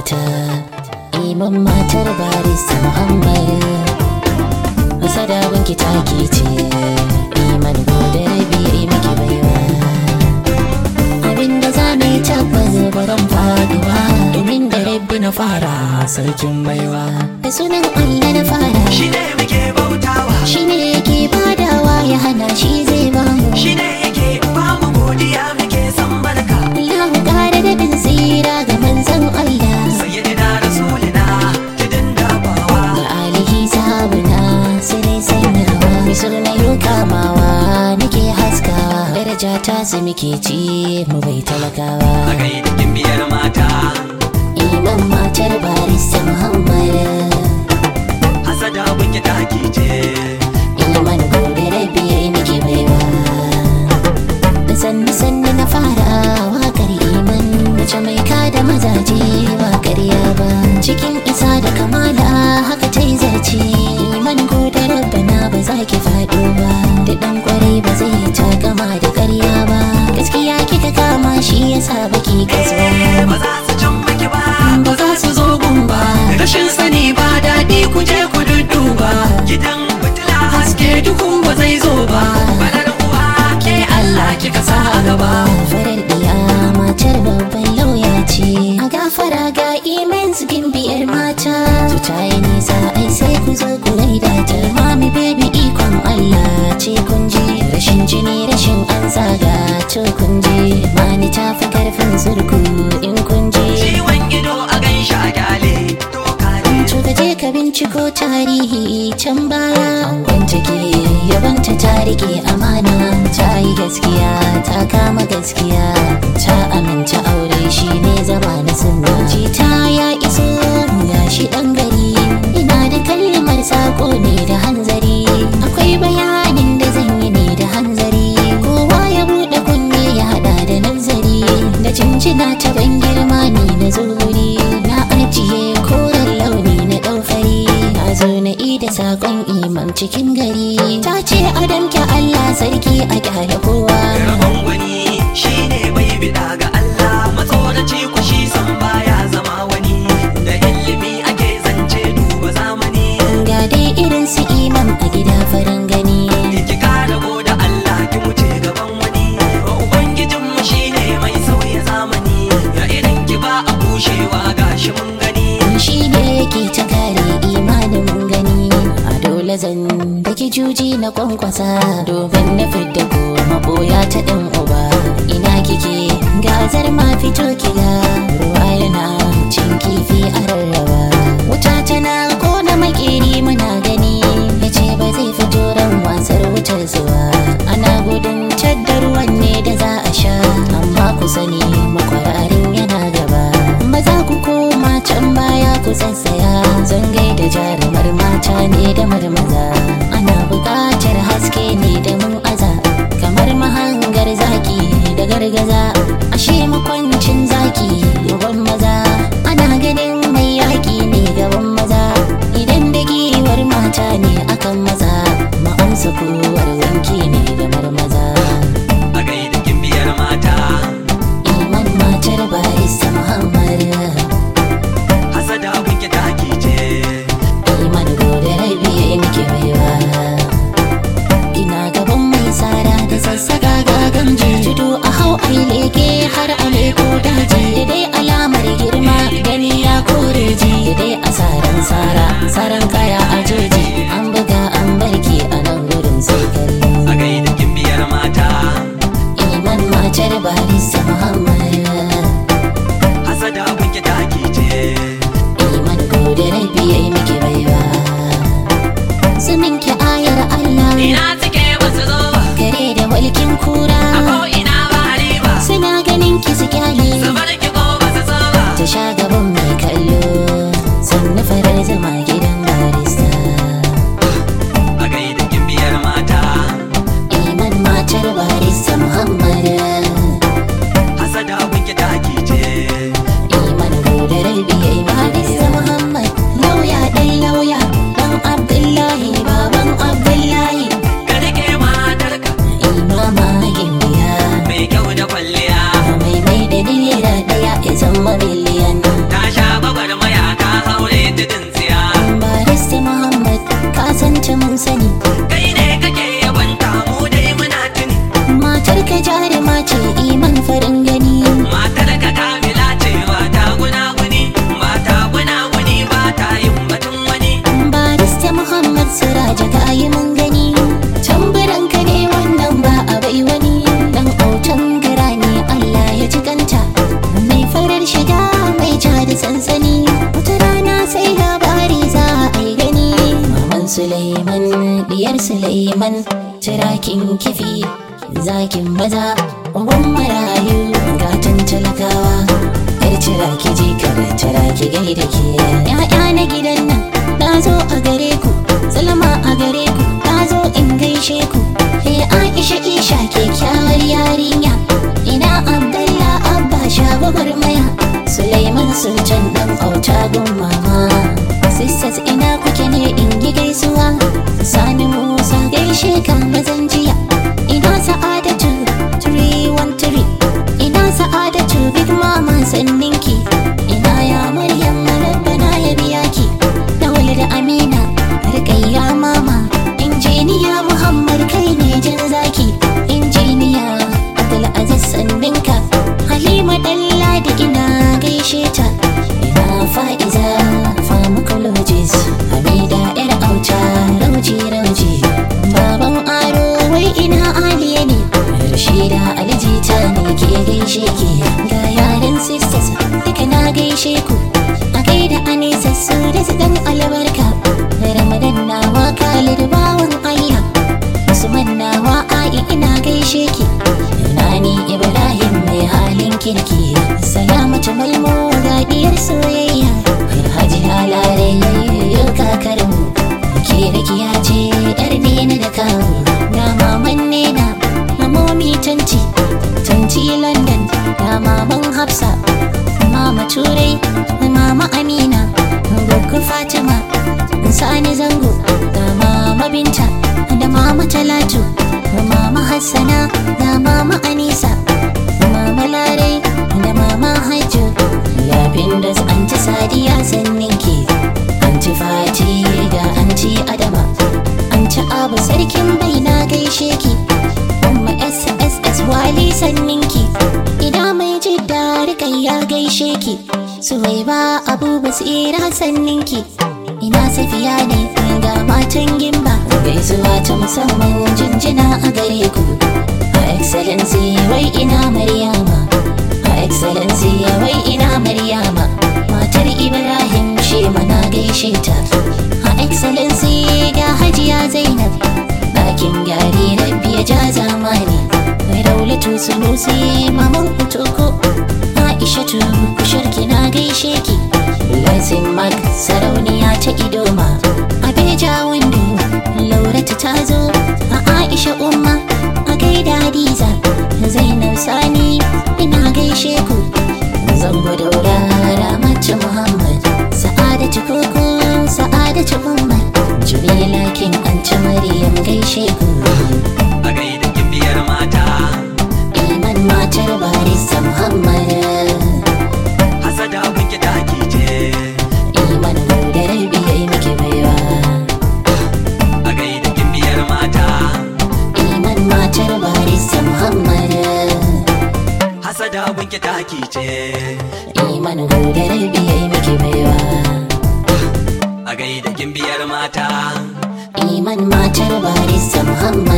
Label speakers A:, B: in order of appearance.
A: mata iman matar barista muhammad hasada gunki take ce iman gode rabi miki baiwa abinda za mu yi tabbas baran faduwa domin da rabbi na fara sarkin baiwa da sunan allah na fara
B: shi ne muke bautawa
A: shi ne yake badawa ya hana shi zai bamu
B: shi ne yake ba mu godiya muke san barka
A: Allahu ƙara daɗin tsira ga manzon Allah
B: sayyidina rasulina tudun dabawa
A: ga alihi sabuna sai sanyawa misir na yi kamawa nake haskawa daraja ta su muke ci mu bai talakawa
B: a kai da biyar mata
A: iman matar barista muhammad
B: hasada bunki taki ce
A: iman gobe rabi muke baiwa da sanni sanni na fara wakar iman mace mai kada mazaje ba ƙarya ba cikin isa da kamala haka ta yi zarce iman gode rabbana ba za ki faɗo ba da ɗan kwarai ba zai takama da ƙarya ba gaskiya kika kama shi yasa baki kasuwa
B: Eh, ba za su can maki ba
A: ba za su zo gun ba
B: rashin sani ba daɗi ku je ku dudduba gidan fitila haske duhu ba zai zo ba farar uwa ke Allah kika sa a gaba
A: farar diya matar babban lauya ce a gafara ga imen zugin biyar mata su ta yi nisa ai sai ku zo ku gaida ta mami baby ikon Allah ce kun ji rashin jini rashin an zaga to kun ji mani ta fi karfin zurku in kun ji
B: ciwon ido a gan shi a gyale doka ne
A: To ka je ka binciko tarihi can baya Angon take yabanta ta rike amana Ta yi gaskiya ta kama gaskiya Ta aminta aure shi ne zama na sunna ta ya iso ya shi dan gari Ina da kalmar sako ne da hanzari Akwai bayanin da zan yi ne da hanzari Kowa ya buɗe kunne ya haɗa da nazari Da jinjina ta ban girma ne na zuri Na ajiye koren launi na ɗaufari Na zo na ida saƙon imam cikin gari Ta ce a damke Allah sarki a kyale kowa
B: rabon wani shi ne bai bida ga Allah matsoraci ku shi san baya zama wani da ilimi ake zance duba zamani
A: Ga dai irin su imam a gida farin gani
B: ki kara da Allah ki wuce gaban wani ubangijin mu shi ne mai sauya zamani ya irin ki ba a kushewa gashi mun gani
A: shi ne yake ta kare imanin mun gani a dole zan daki juji na kwankwasa domin na fidda ko maboya ta ɗan uba ina kike gazar ma fito kiga ruwa yana cin kifi a rarraba wuta tana kona makeri muna gani ya ce ba zai fito ran wasar wutar zuwa ana gudun cadda ruwan ne da za a sha amma ku sani makwararin yana gaba maza ku koma can baya ku sassaya zan gaida jarumar mata ne da marmaza ana buƙatar haske ne da mun aza kamar mahangar zaki da gargaza ashe makwancin zaki gaban maza ana ganin mai yaƙi ne gaban maza idan da giwar mata ne akan maza ma'amsa kowar wanki ne gamar maza
B: a gaida biyar mata
A: iman matar barista muhammad
B: hasada kuke taki ce
A: iman gobe rabi ya yi muke baiwa ina gaban mai tsara da sassaka ga gamji tudu a hau ai leke har a leko daji da dai alamar girma gani ya kore ji da dai asaran tsara tsaran kaya a jeji an buga an barke a nan gurin sai kallo
B: a gaida biyar mata
A: iman matar barista muhammad
B: hasada kuke taki ce
A: iman gobe rabi ya yi muke baiwa Suminki ayar Allah
B: ina suke basu zo ba
A: kare da walkin kura
B: a ko ina ba riba
A: suna ganin ki su kyale
B: su bar ki ko basu so ba
A: ta sha gaban mai kallo sannu farar zama gidan barista Suleiman tirakin kifi zakin maza uban marayu gatan talakawa yar ciraki jikar ciraki gaida ke ya'ya na gidan nan na zo a gare ku salama a gare ku na zo in gaishe ku he aisha isha kyakkyawar yarinya ina abdallah abba shagwabar maya suleiman sultan dan auta gun mama sisters ina kuke ne in yi gaisuwa sani musa gaishe ka mazan jiya ina sa'adatu 313 ina sa'adatu big mama sanninki ina ya maryam rabbana ya biya ki dawal da amina rikayya mama injiniya muhammad kai ne jan zaki injiniya abdulaziz sanninka halima dalladi ina gaishe ta ina fa'iza pharmacologist hamida yar auta rauji rauji baban aro wai ina aliye ne rashida alijita ne ke gaishe ki ga yaran sisters duka na gaishe ku a gaida anisa su da su dan albarka ramadan nawa khalid bawan allah usman nawa ai ina gaishe ki nani ibrahim mai halin kirki salamatu malmo gadiyar soyayya haji halare yau kakarmu ke rakiya ce yar nena da kawo na maman nena mamomi tanti tanti london na maman hafsa mama turai mama amina gaggur fatima sani zango da mama binta da mama talatu mama hassana da mama anisa mama larai da mama hajjo labin da anti sadiya sanninki anti fati da anti adama anti abu sarkin bai na gaishe ki umma sss wali sanninki ina mai jidda rikai ya gaishe ki suwaiba abu basira sanninki ina safiya ne ga matan gimba gaisuwa ta musamman jinjina a gare ku a excellency wai ina maryama a excellency wai ina maryama matar ibrahim shi mana gaishe ta a excellency ga hajiya zainab ɗakin gyari rabbi ya ja zamani mai raulatu sunusi maman kutoko aishatu kusharki na gaishe ki blessing mark sarauniya ta idoma abeja windo lauratu ta zo a aisha umma a gaida hadiza zainab sani ina gaishe ku zango daura ramatu muhammad sa'adatu koko sa'adatu umma jamila kin anci maryam gaishe ku
B: a gaida kimbiyar mata
A: iman matar barista muhammad
B: hasada kunki daki ce
A: iman da rabi yayi miki baiwa
B: a gaida kimbiyar mata
A: iman matar barista muhammad
B: hasada kunki daki ce
A: iman da rabi yayi miki baiwa
B: a gaida kimbiyar mata
A: iman matar barista muhammad